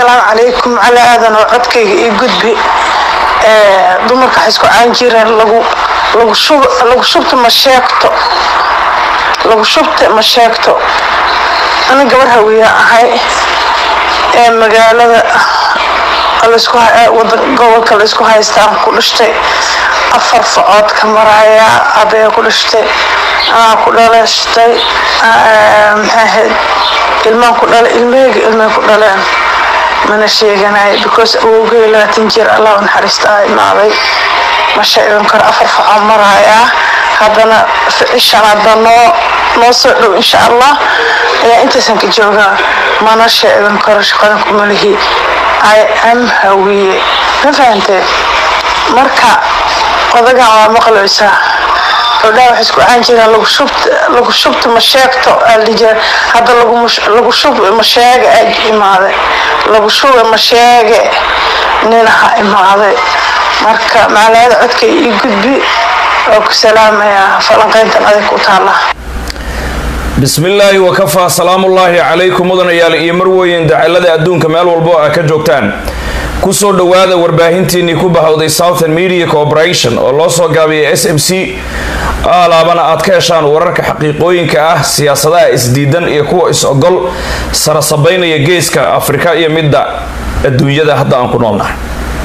asalaamu calaykum cali aadan oo codkayga ii gudbi dumarka waxay isku caan jireen lagu lagu shub lagu shubta ma sheegto lagu shubta ma sheegto ana gabar hawiya ahay ee magaalada laisku wada gobolka la isku haystaan ku dhashtay afar facood ka maraya abee ku dhashtay anaa ku dhalashtay maxay ahayd ilmaan ku dhala ilmaheyga ilmay ku dhaleen mana sheeganay because awowgay labaatan jir allah u naxariista aa imaaday ma sheegan karo afar facoo maraya haddana cishan hadda noo noo soo dhow insha allah ayaa intaysan ka joogaa mana sheegan karo shaqadan kumalihi i am hawiye ma fahantee marka odagan waa maqlaysaa gabdhaha waxay isku caan jireen lagu shubta lagu shubta ma sheegto aldhijir hadda lagu lagu shub ma sheege aa imaaday lagu shube ma sheege ninaha imaaday marka macnaheeda codkay ii gudbi oo ku salaamayaa falanqayntan adag ku taala bismi illaahi wakafaa salaamullaahi calaykum mudanayaal iyo marweyn dacalada adduunka meel walbo a ka joogtaan kusoo dhowaada warbaahintiinnii ku bahowday southern media corporation oo loo soo gaabiyay s m c alaabana aad ka heshaan wararka xaqiiqooyinka ah siyaasadaha isdiidan iyo kuwa is-ogol sarasabaynaya geeska afrika iyo midda adduunyada hadda aan ku noolnahay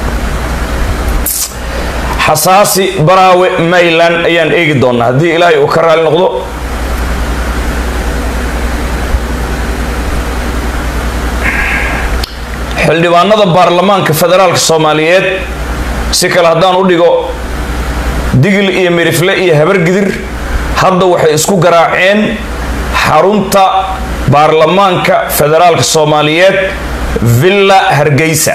xasaasi baraawe mayland ayaan eegi doonaa haddii ilaahay uu ka raali noqdo xildhibaanada baarlamaanka federaalka soomaaliyeed si kale haddaan u dhigo digil iyo mirifle iyo habargidir hadda waxay isku garaaceen xarunta baarlamaanka federaalka soomaaliyeed villa hargeysa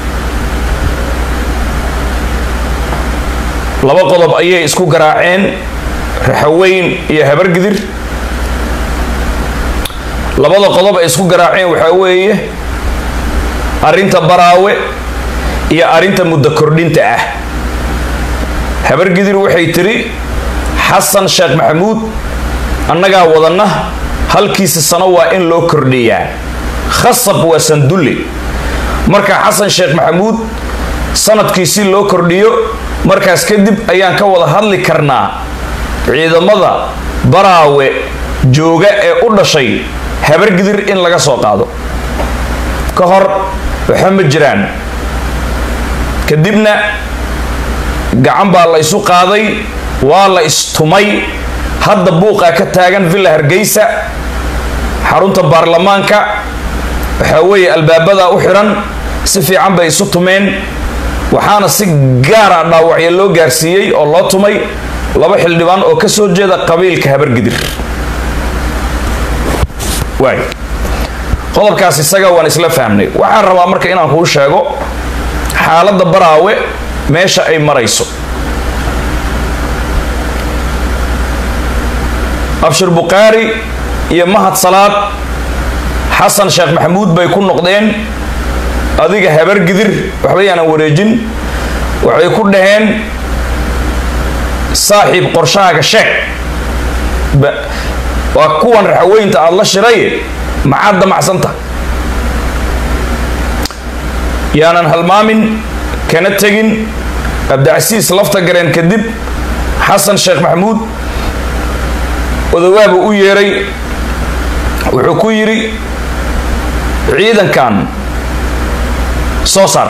laba qodob ayay isku garaaceen raxaweyn iyo habargidir labada qodob ay isku garaaceen waxaa weeye arrinta baraawe iyo arrinta muddo kordhinta ah habargidir waxay tiri xasan sheekh maxamuud annagaa wadanna halkiisa sano waa in loo kordhiyaa khasab waa sandulle marka xasan sheekh maxamuud sanadkiisi loo kordhiyo markaas kadib ayaan ka wada hadli karnaa ciidamada baraawe jooga ee u dhashay habargidir in laga soo qaado ka hor waxa ma jiraan kadibna gacan baa la isu qaaday waa la istumay hadda buuqaa ka taagan villa hargeysa xarunta baarlamaanka waxaa weeye albaabadaa u xiran si fiican bay isu tumeen waxaana si gaara dhaawacya loo gaarsiiyey oo loo tumay laba xildhibaan oo ka soo jeeda qabiilka habargidir waay qodobkaas isaga waan isla fahmnay waxaan rabaa marka inaan kuu sheego xaaladda baraawe meesha ay marayso abshir bukhaari iyo mahad salaad xasan sheekh maxamuud bay ku noqdeen adiga habargidir waxba yaanan wareejin waxay ku dhaheen saaxiib qorshahaaga sheeg waa kuwan raxaweynta aada la shiray maxaad damacsanta yaanan halmaamin kana tegin abdicasiis lafta gareen kadib xasan sheekh maxamuud odawaabu u yeeray wuxuu ku yidhi ciidankan soo saar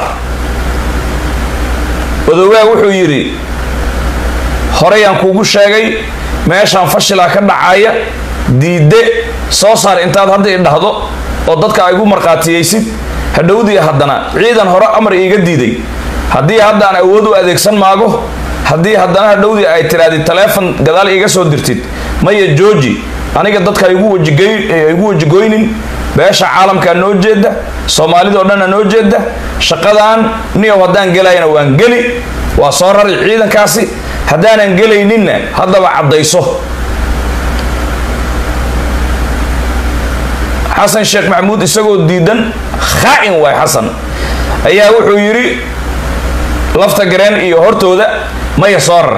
odawaag wuxuu yidhi horeyaan kuugu sheegay meeshaan fashilaa ka dhacaya diidde soo saar intaad hadda i dhahdo oo dadka aygu markhaatiyeysid hadhowdii haddana ciidan hore amar iiga diiday haddii haddaan awood u adeegsan maago haddii haddana hadhowdii ay tiraadi taleefon gadaal iiga soo dirtid maya jooji aniga dadka igu wajigoynin beesha caalamkaa noo jeeda soomaalidao dhanna noo jeeda shaqadan niyow haddaan gelayana waan geli waa soo rari ciidankaasi haddaanan gelayninna haddaba caddayso xasan sheekh maxamuud isagoo diidan khaa-in waay xasan ayaa wuxuu yidhi lafta gareen iyo hortooda maya soo rar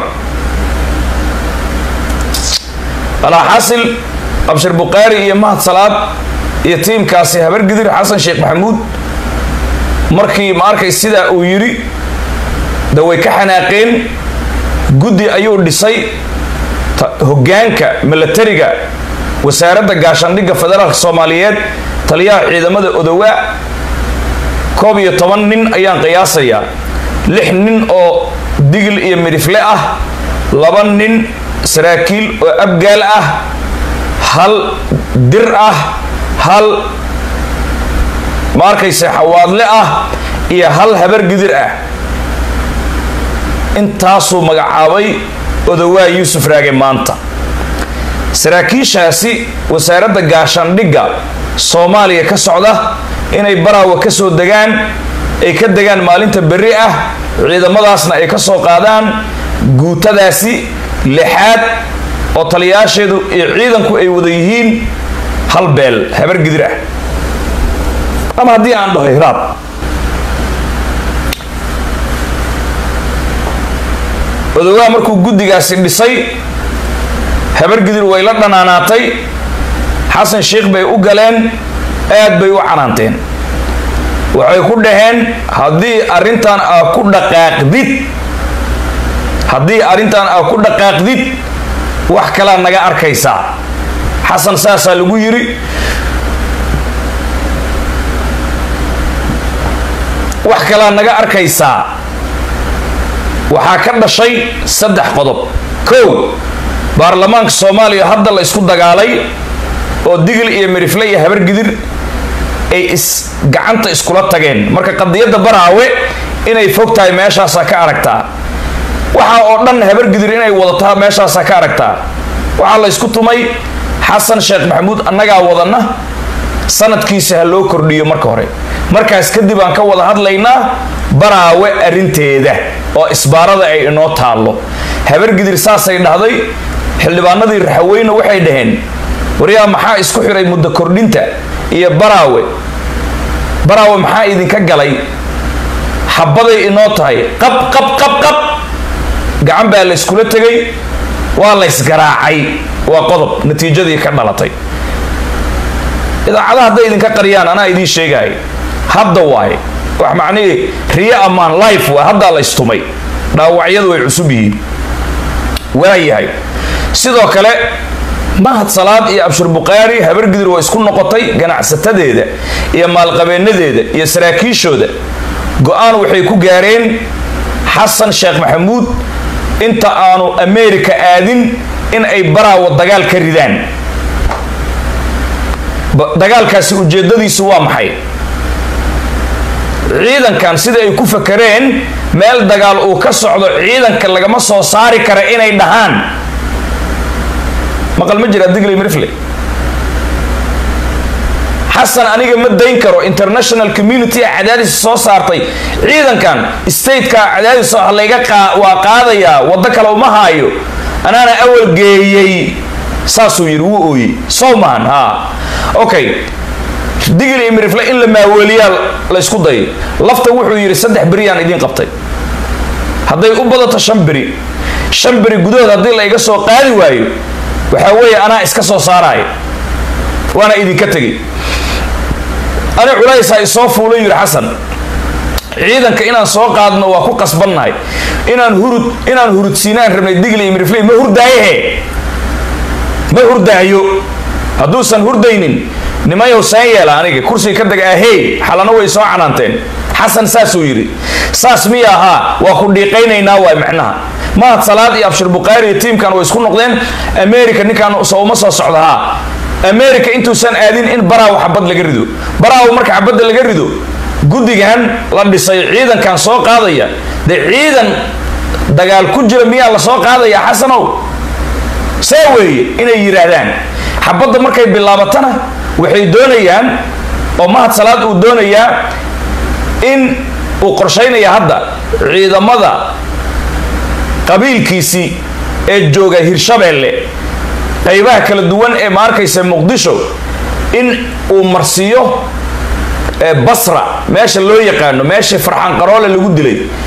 alaaxasil abshir bukhaari iyo mahad salaad iyo tiimkaasi habargidir xasan sheekh maxamuud markii ma arkay sidaa uu yidhi de way ka xanaaqeen guddi ayuu dhisay hoggaanka milatariga wasaaradda gaashaandhigga federaalka soomaaliyeed taliyaha ciidamada odowaa koob iyo toban nin ayaan qiyaasayaa lix nin oo digil iyo midhifle ah laba nin saraakiil oo abgaal ah hal dir ah hal ma arkayse xawaadle ah iyo hal habar gidir ah intaasuu magacaabay odowaa yuusuf raage maanta saraakiishaasi wasaaradda gaashaandhigga soomaaliya ka socda inay baraawa ka soo degaan ay ka degaan maalinta berri ah ciidamadaasna ay ka soo qaadaan guutadaasi lixaad oo taliyaasheedu iyo ciidanku ay wada yihiin hal beel habar gidir ah ama haddii aan dhaho hiraab odowaa markuu guddigaasi dhisay habar gidir way la dhanaanaatay xasan sheikh bay u galeen aad bay u canaanteen waxay ku dhaheen haddii arrintan aa ku dhaqaaqdid haddii arrintan aa ku dhaqaaqdid wax kalaa naga arkaysaa xasan saasaa lagu yidhi wax kalaa naga arkaysaa waxaa ka dhashay saddex qodob kow baarlamaanka soomaaliya hadda la isku dagaalay oo digil iyo midhifle iyo habar gidir ay is gacanta iskula tageen marka qadiyadda baraawe inay fog tahay meeshaasaa ka aragtaa waxaa oo dhan habar gidir inay wadataa meeshaasaa ka aragtaa waxaa la ysku tumay xasan sheekh maxamuud annagaa wadanna sanadkiisa ha loo kordhiyo marka hore markaas kadib aan ka wada hadlaynaa baraawe arrinteeda oo isbaarada ay inoo taallo habar gidir saasay dhahday xildhibaanadii raxaweyne waxay dhaheen waryaa maxaa isku xiray muddo kordhinta iyo baraawe baraawe maxaa idinka galay xabaday inoo tahay qab qab qab qab gacan baa la yskula tegay waa la ysgaraacay waa qodob natiijadii ka dhalatay idaacadaha hadday idinka qariyaan anaa idiin sheegaay hadda waaye wax macnihii riyo ammaan life waa haddaa la ystumay dhaawacyadu way cusub yihiin waayahay sidoo kale mahad salaad iyo abshir bukhaari habargidir waa isku noqotay ganacsatadeeda iyo maalqabeenadeeda iyo saraakiishooda go-aan waxay ku gaareen xasan sheekh maxamuud inta aanu america aadin in ay baraawo dagaal ka ridaan dagaalkaasi ujeedadiisu waa maxay ciidankan sida ay ku fakareen meel dagaal uu ka socdo ciidanka lagama soo saari kara inay dhahaan maqal ma jira digley mirfle xasan aniga ma dayn karo international community a cadaadis soo saartay ciidankan stateka cadaadis layga waa qaadayaa waddo kale uma haayo anaana awal geeyey saasuu yidhi wuu ooyey sow maahan ha okay digil iyo mirifle in la maaweeliyaa la ysku dayay lafta wuxuu yidhi saddex beriyaan idiin qabtay hadday u badato shan beri shan beri gudahood haddii la iga soo qaadi waayo waxaa weeye anaa iska soo saaraayo waana idinka tegay ani culaysaa isoo fuula yidhi xasan ciidanka inaan soo qaadno waa ku qasbannahay inaan hurud inaan hurudsiinaan rabnay digli iyo mirifley ma hurdaayahe ma hurdaayo hadduusan hurdaynin nimayow saan yeela aniga kursiga ka dega ahey xalano way soo canaanteen xasan saasuu yidhi saas miya ahaa waa ku dhiiqaynaynaa waay macnaha mahad salaad iyo abshir bukhaari iyo tiimkan way isku noqdeen america ninkaan soo uma soo socda haa america intuusan aadin in baraawo xabad laga rido baraawo marka xabadda laga rido guddigan la dhisay ciidankan soo qaadaya dee ciidan dagaal ku jira miyaa la soo qaadaya xasanow see weeye inay yidhaahdaan xabadda markay bilaabatana waxay doonayaan oo mahad salaad uu doonayaa in uu qorshaynaya hadda ciidamada qabiilkiisii ee jooga hirshabeelle qaybaha kala duwan ee ma arkaysa muqdisho in uu marsiiyo basra meesha loo yaqaano meeshii farxaan qaroole lagu dilay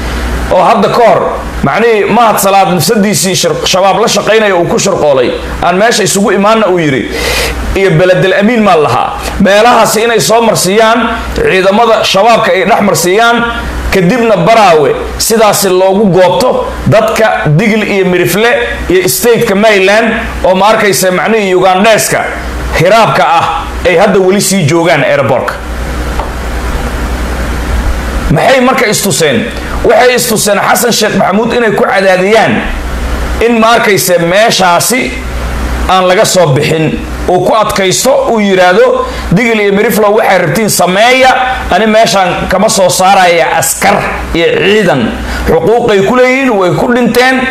oo hadda ka hor macnihii mahad salaad nafsadiisii shabaab la shaqaynaya uu ku shirqoolay aan meesha isugu imaanna uu yidhi iyo beledel amiin maa lahaa meelahaasi inay soo marsiiyaan ciidamada shabaabka ay dhex marsiiyaan kadibna baraawe sidaasi loogu goobto dadka digl iyo mirifle iyo stateka maryland oo ma arkaysa macnihii ugandheeska hiraabka ah ay hadda weli sii joogaan airbortka maxay marka istuseen waxay istuseen xasan sheekh maxamuud inay ku cadaadiyaan in ma arkayse meeshaasi aan laga soo bixin uu ku adkaysto uu yidhaahdo digil iyo miriflow waxay rabtiin sameeya ani meeshaan kama soo saaraya askar iyo ciidan xuquuqay ku leeyihiin way ku dhinteen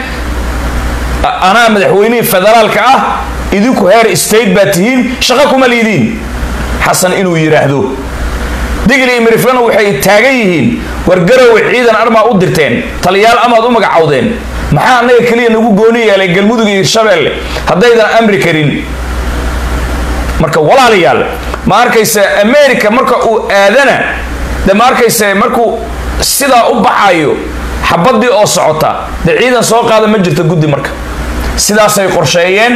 anaa madaxweynihii federaalka ah idinku heer state baa tihiin shaqo kuma liidiin xasan inuu yidhaahdo digil iyo miriflana waxay taagan yihiin wargarowe ciidan armaa u dirteen taliyaal amaad u magacawdeen maxaa annaga keliya nagu gooni yeelay galmudug iyo hirshabeelle haddaydan amri karin marka walaalayaal ma arkayse america marka uu aadana de ma arkayse markuu sidaa u baxayo xabadii oo socota dee ciidan soo qaada ma jirta guddi marka sidaasay qorsheeyeen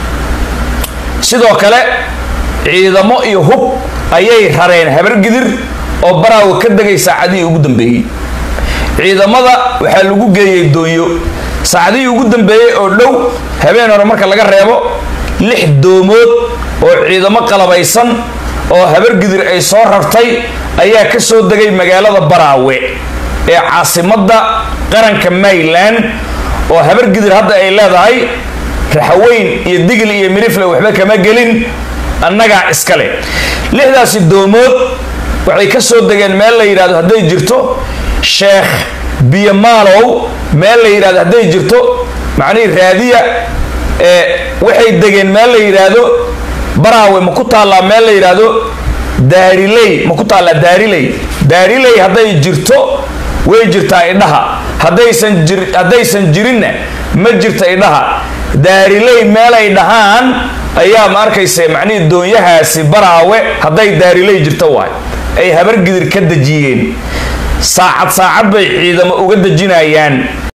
sidoo kale ciidamo iyo hub ayay rareen habargidir oo baraawa ka degay saacadihii ugu dambeeyey ciidamada waxaa lagu geeyey doonyo saacadihii ugu dambeeyey oo dhow habeen hore marka laga reebo lix doomood oo ciidamo qalabaysan oo habargidir ay soo rartay ayaa ka soo degay magaalada baraawe ee caasimadda qaranka maryland oo habargidir hadda ay leedahay raxaweyn iyo digl iyo mirifle waxba kama gelin annagaa iskale lixdaasi doomood waxay ka soo degeen meel la yidhahdo hadday jirto sheekh biyomaalow meel la yidhahdo hadday jirto macnihii raadiya ee waxay degeen meel la yidhaahdo baraawe ma ku taallaa meel la yidhaahdo daariley ma ku taallaa daariley daariley hadday jirto way jirtaa idhaha haddaysan jir haddaysan jirinna ma jirta idhaha daariley meelay dhahaan ayaa ma arkaysa macnihii doonyahaasi baraawe hadday daariley jirto waay ay habargidir ka dejiyeen saacad saacad bay ciidamo uga dejinayaan